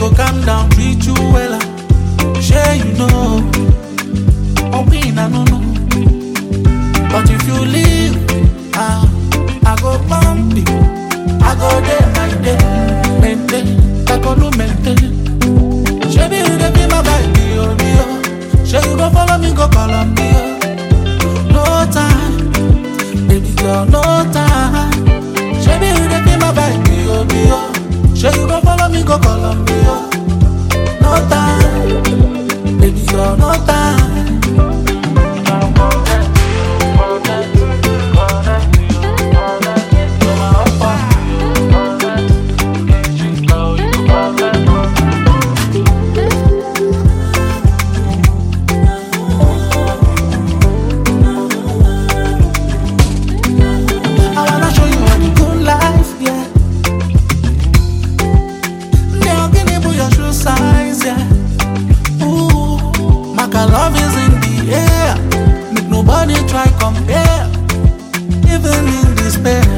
go calm down, treat you well. Share you know, oh we na no no. But if you leave, ah, I go bump you. I go day by day, maintain, I go no maintain. Shebi you dey be my baby, oh me oh. Shey you go follow me go Colombia. No time, baby girl, no time. Shebi you dey be my baby, oh me oh. Shey you go follow me go Colombia. No time, baby girl, no time. I wanna show you what the good life, yeah. Now can you put your shoe size, yeah. Ooh, my love is in the air. Make nobody try compare. Even in despair,